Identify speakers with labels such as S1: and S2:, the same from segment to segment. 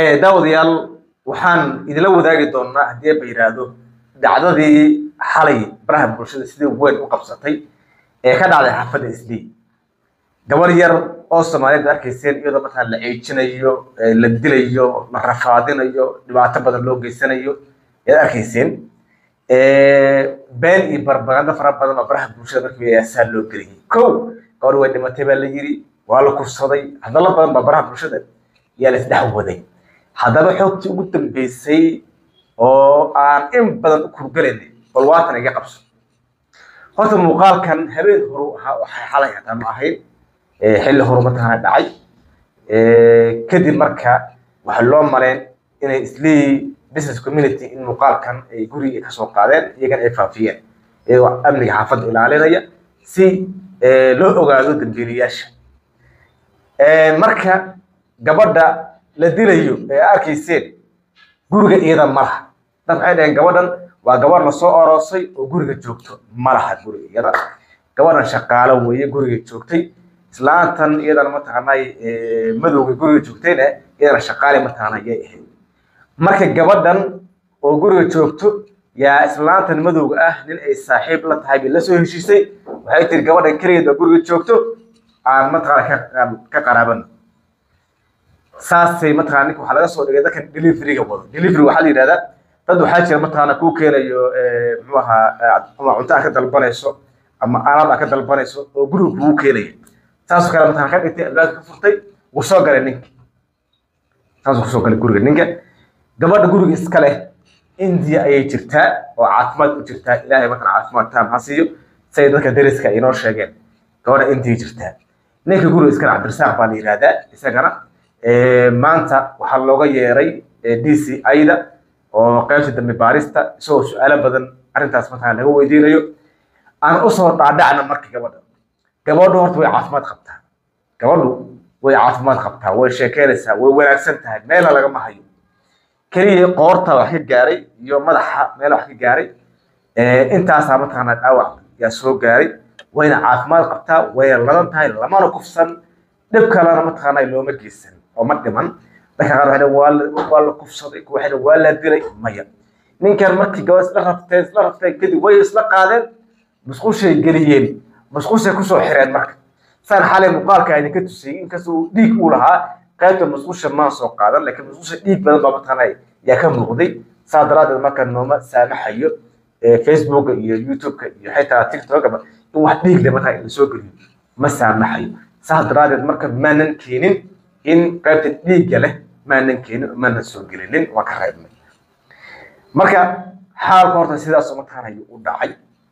S1: daawadayaal waxaan idinla wadaagi doonaa haddii ba yidhaahdo dhacdadii xalay baraha bulshada sidii weyn u qabsatay ee ka dhacday xaafadda isdii gabar yar oo soomaaliyeed arkayseen iyadoo markaa la ceejinayo la dilayo la rafaadinayo dhibaato badan loo geysanayo ayaad arkayseen been iyo barbagando fara badan oo baraha bulshada markii aasaa loo geliyay kow gabadh way dhimatay baa la yiri waa la kufsaday hadallo badan baa baraha bulshada yaa la isdhex waday haddaba xoogtii ugu dambeysay oo aan in badan u kurgalaynay bal waatan iga qabso horta muuqaalkan habeen horu ahaa waxay xalay hataa ma ahayn xilli horu mataqaana dhacay kadib marka waxay loo mareen inay islii business community in muuqaalkan ay guriga kasoo qaadeen iyagana ay faafiyeen iyagoo amniga xaafadda ilaalinaya si loo ogaado dambiilayaasha marka gabadha la dilayo ee arkayseen guriga iyada ma laha dad waxay dhaheen gabadhan waa gabar la soo oroosay oo guriga joogto ma laha guriga iyada gabadhan shaqaalo weeye guriga joogtay islaantan iyadana mataqaanay madowga guriga joogtayna iyadana shaqaale mataqaana yay ahayd marka gabadhan oo guriga joogto yaa islaantan madowga ah nin ay saaxiib la tahay bay la soo heshiisay waxay tiri gabadhan keligeed oo guriga joogto aan mataqaana ka qaraabano saasay mataqana ninka waxaa laga soo dhigay dadkan deliveryga wado delivery waxaa la yidhahdaa dad waxaa jira mataqaana kuu keenayo muxuu ahaa ama cunto aad ka dalbanayso ama alaab aad ka dalbanayso oo guriga kugu keenaya saasoo kale mataqana ka dhigtay albaabka ka furtay wuu soo galay ninka saasuu kusoo galay guriga ninka gabadha guriga iska leh indiya ayay jirtaa oo caafimaad u jirtaa ilaahay mataqana caafimaad taam ha siiyo say dadka dariska inoo sheegeen gabadha indiya jirtaa ninka guriga iskale cabdirasaaq baa la yidhahdaa isagana maanta waxaa looga yeeray d c ida oo qaybta dambe baarista isagoo su-aalo badan arrintaas mataqana laga weydiinayo aan usoo dhaadhacna marka gabadha gabadhu horta way caafimaad qabtaa gabadhu way caafimaad qabtaa way sheekeynaysaa way wanaagsan tahay meela lagama hayo keliya qoorta wax ka gaaray iyo madaxa meel wax ka gaaray intaasaa mataqaana dhaawac yaa soo gaaray wayna caafimaad qabtaa wayna ladan tahay lamana kufsan dhib kalena mataqaana looma geysan oo ma dhiman dadka qaar waxay waa la kufsaday waxay waa la dilay maya ninkan markii gabadh isla rabteen isla rabteen kadib way isla qaadeen musqushay geliyeen musqushay kusoo xireen marka saan xalay muuqaalka idinka tusiyey inkastoo dhiig uu lahaa qaybta musqusha maan soo qaadan laakiin musqusha dhiig badan baa mataqaana yaa ka muuqday saa daraadeed marka nooma saamaxayo facebooka iyo youtubeka iyo xitaa tiktokaba in wax dhiig le markaa la soo geliyo ma saamaxayo saa daraadeed marka maanan keenin in qaybta dhiigga leh maanan keenin maanan soo gelinin waa ka reebnay marka xaalka horta sidaasoo mataqaana u dhacay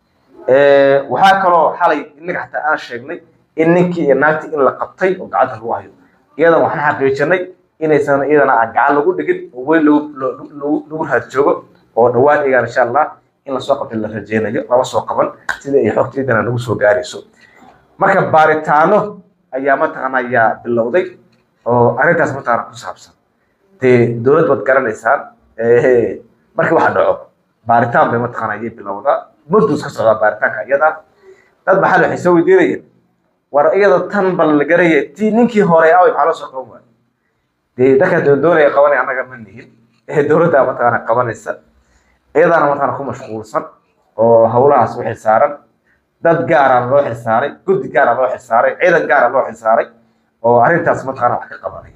S1: waxaa kaloo xalay innaga xataa aan sheegnay in ninkii iyo naagtii in la qabtay oo gacanta lagu hayo iyadan waxaan xaqiijinay inaysan iyadana aan gacan lagu dhigin oo weli lagu raad joogo oo dhawaan iyagaan insha allah in lasoo qabtay la rajeynayo lama soo qaban sida ay xogta iyadana nagu soo gaarayso marka baaritaano ayaa mataqaana ayaa bilowday oo arrintaas mataqaana ku saabsan dee dowlad baad garanaysaan markii waxa dhaco baaritaan bay mataqaana ayay bilowdaa mudus ka socdaa baaritaanka iyada dad maxaa waxay soo weydiinayeen war iyada tan bal la garaya tii ninkii hore away maxaa loo soo qaban waaya dee dadka doondoonaya qabanaya annaga ma nihin ee dowladda mataqaana qabanaysa iyadaana mataqaana ku mashquulsan oo howlahaas u xilsaaran dad gaara loo xilsaaray guddi gaara loo xilsaaray ciidan gaara loo xilsaaray oo arrintaas mataqaana wax ka qabanaya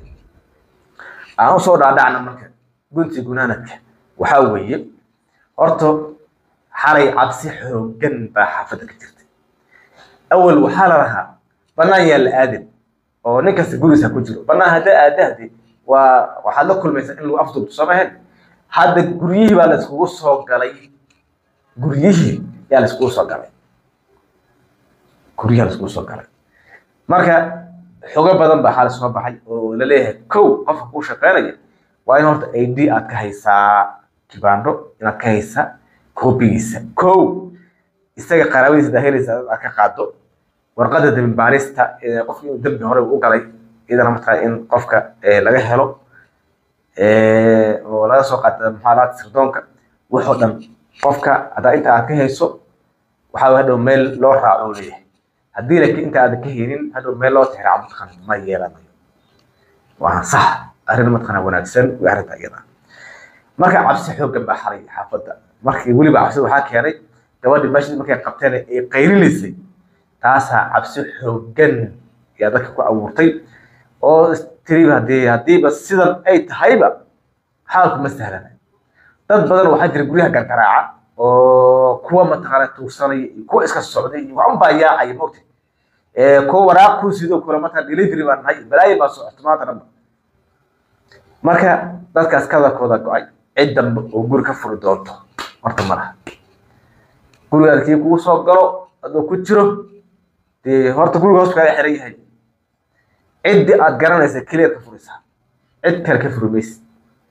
S1: aan usoo dhaadhacna marka gunti gunaanadka waxaa weeye horta xalay cabsi xooggan baa xaafadda ka jirtay awal waxaa la lahaa bannaan yaa la aadin oo nin kasta gurigiisa ku jiro bannaan haddaa aadahde waa waxaad la kulmaysaa in lagu afduubto soo mahen hadda guryihii baa la iskugu soo galay guryihii yaa la iskugu soo galay guryaha la iskugu soo galay marka xogo badan baa xalay soo baxay oo la leeyahay kow qofka kuu shaqeynaya waa in horta i d aad ka haysaa kibaandho inaad ka haysaa koobigiisa kow isaga qaraabadiisa dahelaysa aad ka qaado warqadda dembi baarista qofka inuu dembi hore u galay iyadana markaa in qofka laga helo oo laga soo qaata muxaalaad sirdoonka waxoo dhan qofka haddaa inta aad ka hayso waxaa hadhow meel loo raaco leeyahay haddii laakiin inta aadan ka helin hadhow meel loo tixraaco mataqaan ma yeelanayo waa sax arrin mataqaanaa wanaagsan way arrinta iyada marka cabsi xooggan baa xaray xaafadda markii weliba cabsida waxaa keenay gabadhii meeshii markay qabteen ay qaylilaysay taasaa cabsi xooggan yaa dadka ku abuurtay oo tiriba haddii haddiiba sidan ay tahayba xaalku ma sahlana dad badan waxaa jira guryaha gargaraaca oo kuwa mataqaana tuugsanaya iyo kuwa iska socday iyo waxun baa yaacaya mogta kuwa waraaq kuu sidoo kale mataqana delivery baan nahay balaayo baa socota maanta dhanba marka dadkaas kadalkooda go-ay cid dambe oo guri ka furi doonto horta ma laha gurigaad kii kugu soo galo adoo ku jiro dee horta guriga hoos kaaga xiran yahay ciddii aad garanaysa keliyaad ka furaysaa cid kale ka furi maysid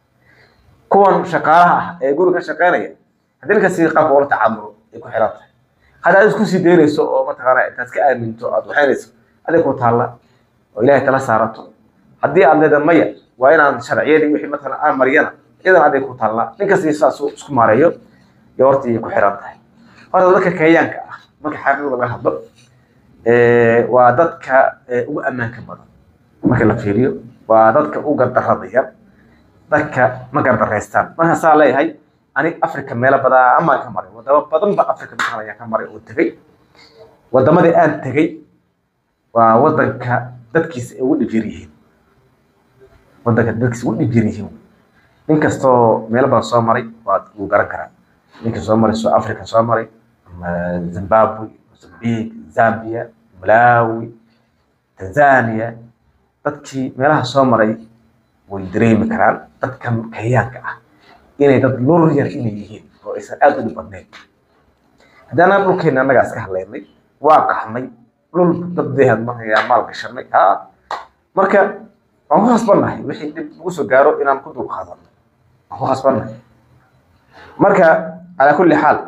S1: kuwan shaqaalaha ah ee guri ka shaqeynaya haddii ninkaasi qaabka ula tacaamulo ay ku xiran tahay hadda aad isku sii daynayso oo mataqaana intaad ka aaminto aad waxaynayso adig ku taalla oo ilaahay tala saarato haddii aad leedahay maya waa inaan sharciyadii wixii mataqaana aan mariyana iyadan adig ku taalla ninkasi saas isku maareeyo iyo horta ay ku xiran tahay horta dadka kenyaanka ah marka xaqiiqda laga hadlo waa dadka ugu ammaanka badan marka la fiiriyo waa dadka u gardarrada yar dadka ma gardaraystaan marka saa leeyahay ani africa meelo badan amaan ka maray wadamo badan ba africa mataqaana ayaan ka maray oo tegey wadamadii aan tegey waa wadanka dadkiisa ay ugu dhibjir yihiin wadanka dadkiisa ugu dhibjir yihiin nin kastoo meelo badan soo maray waa wuu garan karaa ninka soo maray soo africa soo maray zimbabwe mozambique zambia malawi tanzania dadkii meelaha soo maray way dareemi karaan dadkan kenyaanka ah inay dad lur yar inay yihiin oo aysan aada u dhib badnayn haddana dhulkeena annagaa iska hadlaynay waa qaxnay dhul daddeehan markaa maal gashanay ha marka waan ku khasbannahay wixii dhib ugu soo gaaro inaan ku dulqaadano waan ku khasbannahay marka calaa kulli xaal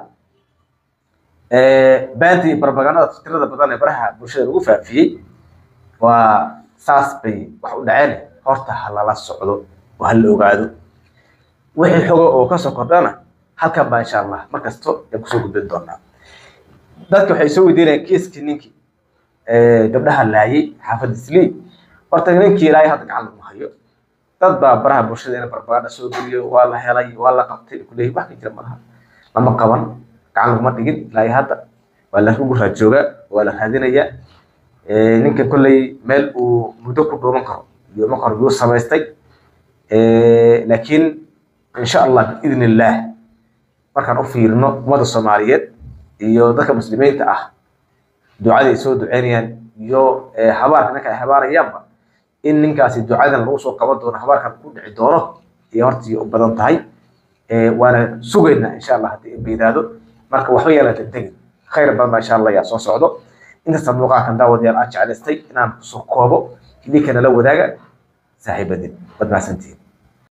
S1: baanti iyo barbagandada fikrada badan ee baraha bulshada lagu faafiyey waa saas bay wax u dhaceen horta ha lala socdo oo ha la ogaado wixii xogo oo kasoo kordhana halkan baa insha allah mar kasto ay kusoo gudbin doonaa dadka waxay soo weydiinayaan kiiskii ninkii gabdhaha laayay xaafadda islii horta ninkii ilaahay hadda gacan lagu hayo dad baa baraha bulshada ina barbaganda soo geliyo waa la helay waa la qabtay kuleeyahy wax ka jira malaha lama qaban gacan laguma dhigin ilaahay hadda waa la ugu raajoogaa waa la raadinayaa ninka kolley meel uu muddo ku dhuuman karo iyo maqar yuu samaystay laakiin insha allah biidn illaah markaan u fiirino ummadda soomaaliyeed iyo dadka muslimiinta ah ducada ay soo duceynayaan iyo habaarka ninka ay habaarayaanba in ninkaasi ducadan lagu soo qaban doono habaarkan ku dhici doono iyo hortii u badan tahay waana sugaynaa insha allah haddii baydaado marka waxba yeela degdegin khayr badan baa insha allah yaa soo socdo inkasta muuqaalkan daawadayaal aan jeclaystay inaan kusoo koobo idinkana la wadaaga saaxiibadin waad mahadsantihiin